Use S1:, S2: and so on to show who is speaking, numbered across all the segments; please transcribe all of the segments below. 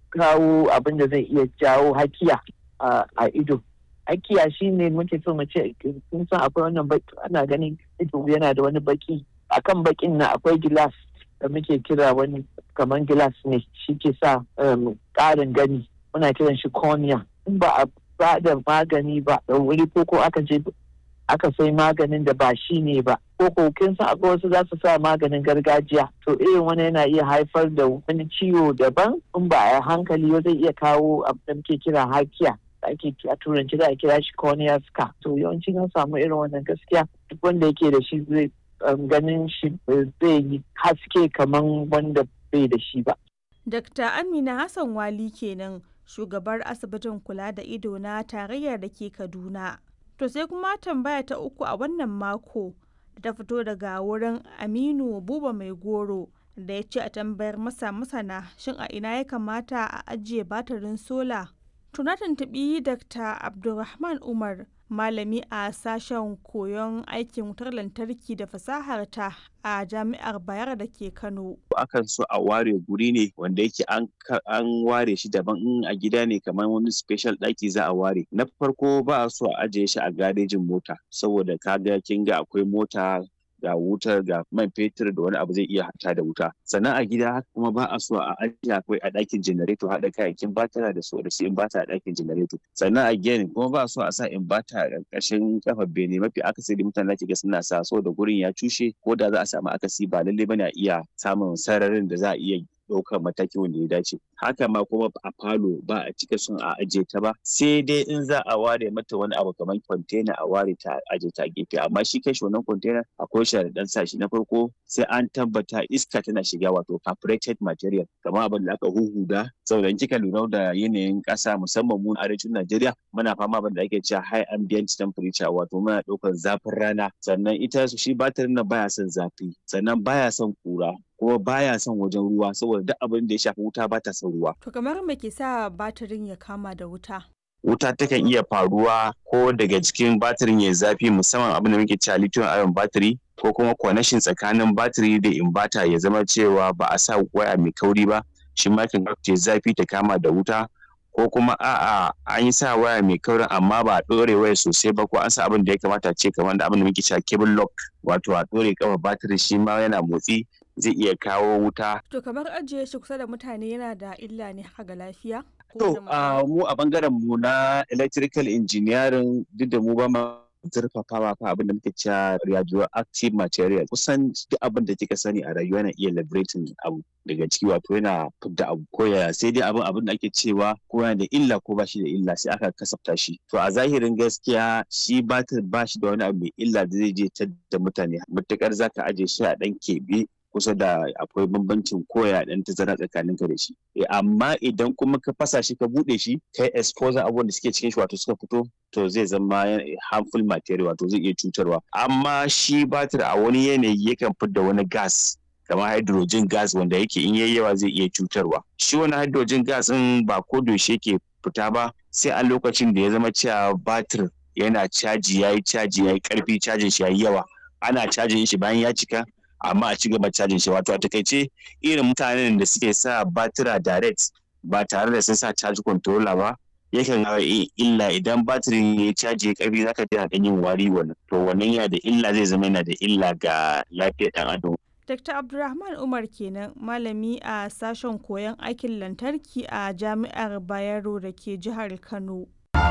S1: kawo abin da zai iya jawo hakiya a ido hakiya shine muke so mu ce kun san akwai wannan baki ana ganin ido yana da wani baki akan bakin na akwai gilas da muke kira wani kamar gilas ne shi ke sa ƙarin gani muna kiran shi cornea in ba a ba da magani ba da wuri ko ko aka je aka sai maganin da ba shi ne ba ko ko kin san akwai wasu za su sa maganin gargajiya to irin wani yana iya haifar da wani ciwo daban in ba a hankali zai iya kawo abin da muke kira hakiya ake a turanci da a kira shi cornea scar to yawanci an samu irin wannan gaskiya duk wanda yake da shi zai ganin shi zai yi haske kamar wanda bai da shi ba.
S2: Dr. Amina Hassan Wali kenan shugabar asibitin kula da ido na tarayyar da ke Kaduna. To sai kuma tambaya ta uku a wannan mako da ta fito daga wurin Aminu Buba Mai Goro da ya ce a tambayar masa masana shin a ina ya kamata a ajiye batirin sola. Tuna tuntuɓi Dr. Abdulrahman Umar malami a sashen koyon aikin wutar lantarki da fasahar ta a jami'ar bayar da ke kano
S3: akan so a ware guri ne wanda yake an ware shi daban in a gida ne kamar wani special ɗaki za a ware na farko ba a so a ajiye shi a garejin mota saboda kaga kin ga akwai mota ga wutar ga man fetur da wani abu zai iya hata da wuta sannan a gida haka kuma ba a so a ajiye akwai a ɗakin janareto haɗa kayayyakin batara da su da su inbata a ɗakin janareto sannan a gini kuma ba a so a sa inbata a ƙarƙashin kafar bene mafi akasari mutane da ga suna sa so da gurin ya cushe ko da za a samu akasi ba lallai bane a iya samun sararin da za a iya ɗaukar mataki wanda ya dace haka ma kuma a falo ba a cika son a ajiye ta ba sai dai in za a ware mata wani abu kamar kwantena a ware ta ajiye ta gefe amma shi kai wannan kwantena akwai sharaɗan sa shi na farko sai an tabbata iska tana shiga wato carbureted material kamar abin da aka huhuda saboda in kika lura da yanayin ƙasa musamman mu arewacin Najeriya muna fama abin da ake cewa high ambient temperature wato muna ɗaukar zafin rana sannan ita shi batirin nan baya son zafi sannan baya son kura kuma baya son wajen ruwa saboda duk abin da ya shafi wuta ba ta son ruwa.
S2: To kamar me ke sa batirin ya kama da wuta?
S3: Wuta takan iya faruwa ko daga cikin batirin ya zafi musamman abin da muke cewa lithium ion battery ko kuma connection tsakanin batiri da inverter ya zama cewa ba a sa waya mai kauri ba shi ma kan ta zafi ta kama da wuta ko kuma a'a an yi sa waya mai kaurin amma ba a ɗore waya sosai ba ko an sa abin da ya kamata ce kamar da abin da muke cewa cable lock wato a ɗore kafa batiri shi ma yana motsi zai iya kawo wuta.
S2: To kamar ajiye shi kusa da mutane yana da illa ne haka ga lafiya?
S3: To mu a bangaren mu na electrical engineering duk da mu ba ma zurfafawa fa abin da muke cewa radioactive material kusan duk abin da kika sani a rayuwa yana iya liberating abu daga ciki wato yana fidda abu ko ya sai dai abin abin da ake cewa ko yana da illa ko ba shi da illa sai aka kasafta shi to a zahirin gaskiya shi batir ba shi da wani abu mai illa da zai je ta da mutane matukar zaka aje shi a dan keɓe kusa da akwai bambancin koya dan tazara tsakanin ka da shi amma idan kuma ka fasa shi ka bude shi kai exposure abubuwan da suke cikin shi wato suka fito to zai zama harmful material wato zai iya cutarwa amma shi batir a wani yanayi yakan fidda wani gas kamar hydrogen gas wanda yake in yayi yawa zai iya cutarwa shi wani hydrogen gas din ba ko yaushe yake fita ba sai a lokacin da ya zama cewa batir yana caji yayi caji yayi karfi cajin shi yayi yawa ana cajin shi bayan ya cika amma a ci gaba cajin shi wato a takaice irin mutanen da suke sa batira direct ba tare da sun sa charge controller ba yakan hawa illa idan batirin ya caji ya karfi zaka ji dan yin wari wannan to wannan yana da illa zai zama yana da illa ga lafiyar dan adam
S2: Dr. Abdulrahman Umar kenan malami a sashen koyon aikin lantarki a Jami'ar Bayero da ke jihar Kano.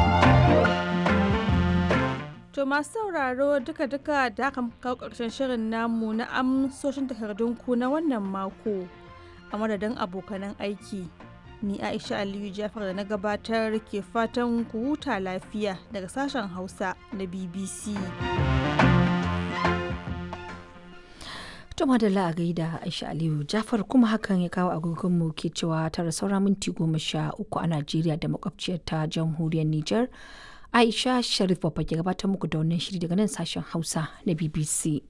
S2: To masu sauraro duka-duka da aka kawo ƙarshen shirin namu na amsoshin takardunku na wannan mako a madadin abokanan aiki. Ni Aisha Aliyu Jafar da na gabatar ke fatan ku huta lafiya daga sashen Hausa na BBC.
S4: To madalla a gaida Aisha Aliyu Jafar kuma hakan ya kawo agogonmu ke cewa tara saura minti goma sha uku a Najeriya da makwabciyar ta jamhuriyar Nijar. Aisha Sharif Babba ke gabatar muku da wannan shiri daga nan sashen Hausa na BBC.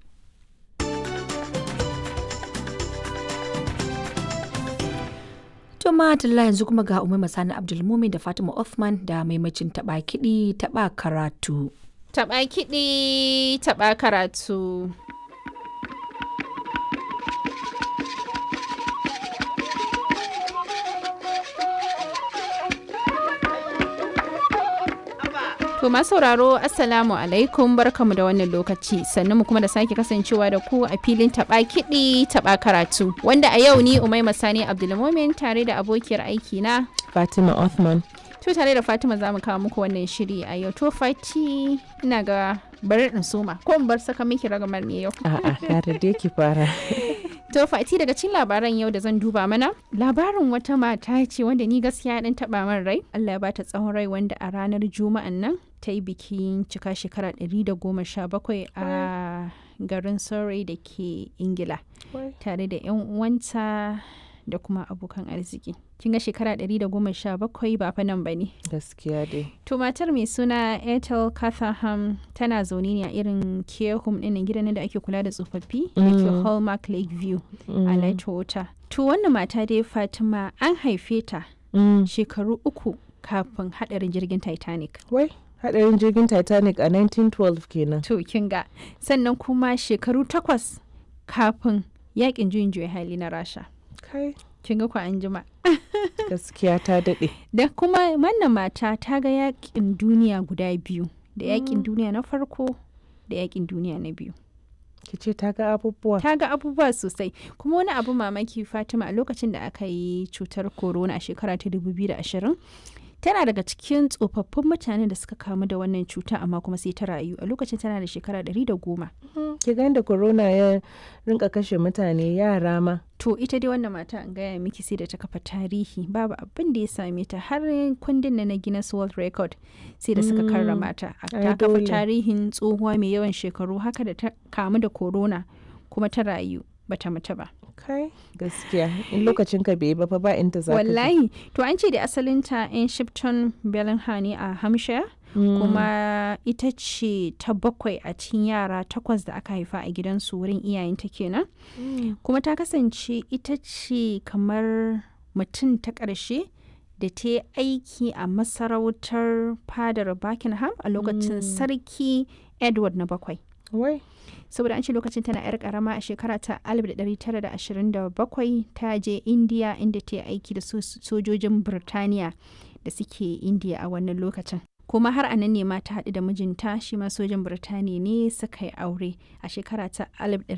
S4: To madalla yanzu kuma ga Umar Masani Abdulmumin da Fatima Othman da maimacin taɓa kiɗi taɓa karatu.
S5: Taɓa kiɗi taɓa karatu. To masu sauraro Assalamu alaikum barkamu da wannan lokaci sannan mu kuma da sake kasancewa da ku a filin taba kiɗi taba karatu wanda a yau ni Umaima Sani Abdulmumin tare da abokiyar aiki na
S6: Fatima Othman.
S5: To tare da Fatima za mu kawo muku wannan shiri a yau to Fati ina ga bari in soma ko in bar saka miki ragamar ne yau.
S6: A'a, gara dai ki fara.
S5: To Fati daga cikin labaran yau da zan duba mana labarin wata mata ce wanda ni gaskiya dan taba min rai Allah ya bata tsawon rai wanda a ranar juma'an nan ta yi bikin cika shekara 117 a garin Surrey da ke Ingila tare da 'yan uwanta da kuma abokan arziki. Kin ga shekara 117 ba fa nan ba ne.
S6: Gaskiya dai.
S5: To matar mai suna Ethel Catherham tana zaune ne a irin care home ɗin gidan da ake kula da tsofaffi da ke Hallmark Lakeview a Lightwater. To wannan mata dai Fatima an haife ta shekaru uku kafin haɗarin jirgin Titanic.
S6: Wai, hadarin jirgin Titanic a 1912 kenan.
S5: To kin ga sannan kuma shekaru takwas kafin yakin juyin juya hali na Rasha.
S6: Kai,
S5: Kin ga ku an jima.
S6: gaskiya ta daɗe.
S5: Da kuma wannan mata ta ga yakin duniya guda biyu da yakin duniya na farko da yakin duniya na biyu.
S6: Ki ce ta ga abubuwa.
S5: ta ga abubuwa sosai kuma wani abu mamaki fatima a lokacin da aka yi cutar corona a shekara ta 2020 tana daga cikin tsofaffin mutanen da suka kamu da wannan cuta amma kuma sai ta rayu a lokacin tana da shekara 110
S6: Ki ga da corona ya rinka kashe mutane yara ma.
S5: to ita dai wannan mata an gaya miki sai da ta kafa tarihi babu abin da ya same ta har kundin na na Guinness World Record sai da suka karrama ta A-
S6: Ai,
S5: ta kafa
S6: dole.
S5: tarihin tsohuwa mai yawan shekaru haka da ta kamu da corona kuma ta rayu bata mutu ba
S6: Kai, gaskiya. In lokacin ka bai yi ba fa ba inda za ka je.
S5: wallahi to an ce da asalinta in shipton bellingham ne a hampshire
S6: Mm.
S5: kuma ita ce ta bakwai a cikin yara takwas da aka haifa a gidansu wurin iyayenta kenan
S6: Mm.
S5: kuma ta kasance ita ce kamar mutum ta ƙarshe da ta yi aiki a masarautar fadar buckingham a lokacin sarki edward na bakwai
S6: Wai,
S5: saboda an ce lokacin tana 'yar karama a shekara ta 1927 ta je indiya inda ta yi aiki da so- sojojin birtaniya da suke indiya a wannan lokacin kuma har anan ne ma ta haɗu da mijinta shi ma sojan birtaniya ne suka yi aure a shekara ta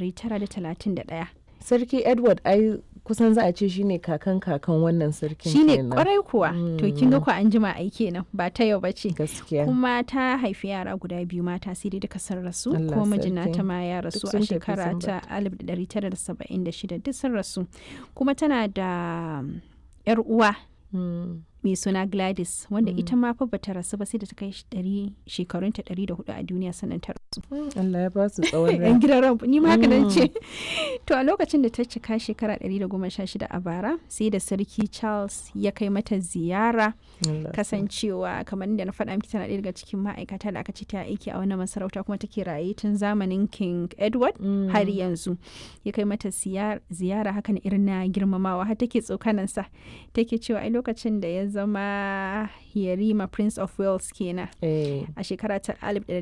S5: 1931
S6: Sarki Edward ai kusan za a ce shine kakan kakan wannan sarkin
S5: shine
S6: kenan.
S5: kwarai kuwa to kin ga ku an jima ai kenan ba ta yau bace
S6: Gaskiya.
S5: kuma ta haifi yara guda biyu mata sai dai duka sun rasu
S6: Allah
S5: ko mijina
S6: sarki.
S5: ta ma ya rasu
S6: Duk
S5: a
S6: sun tafi
S5: shekara
S6: sun
S5: ta 1976 duk sun rasu kuma tana da um, yar uwa
S6: Mm.
S5: mai suna Gladys wanda ita ma fa bata rasu ba sai da ta kai shi ɗari- shekarunta 104 a duniya sannan ta rasu
S6: Allah ya ba su tsawon rai.
S5: yan gidan ran ni ma haka nan ce to a lokacin da ta cika shekara 116 a bara sai da sarki Charles ya kai mata ziyara
S6: Allah
S5: kasancewa kamar da na faɗa miki tana ɗaya daga cikin ma'aikata da aka ce ta aiki a wannan masarauta kuma take raye tun zamanin king edward
S6: Mm.
S5: har yanzu ya kai mata siyar- ziyara hakan irin na girmamawa har take tsokanansa take cewa ai lokacin da ya zama yarima prince of wales kenan
S6: Eh.
S5: a shekara ta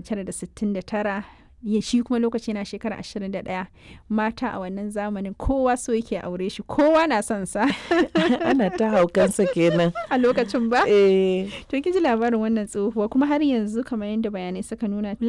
S5: 1969 ya shi kuma lokaci na shekara 21 mata a wannan zamanin kowa so yake aure shi kowa na son sa
S6: Ana ta haukansa kenan.
S5: a lokacin ba
S6: Eh.
S5: To kin ji labarin wannan tsohuwa kuma har yanzu kamar yadda bayanai suka nuna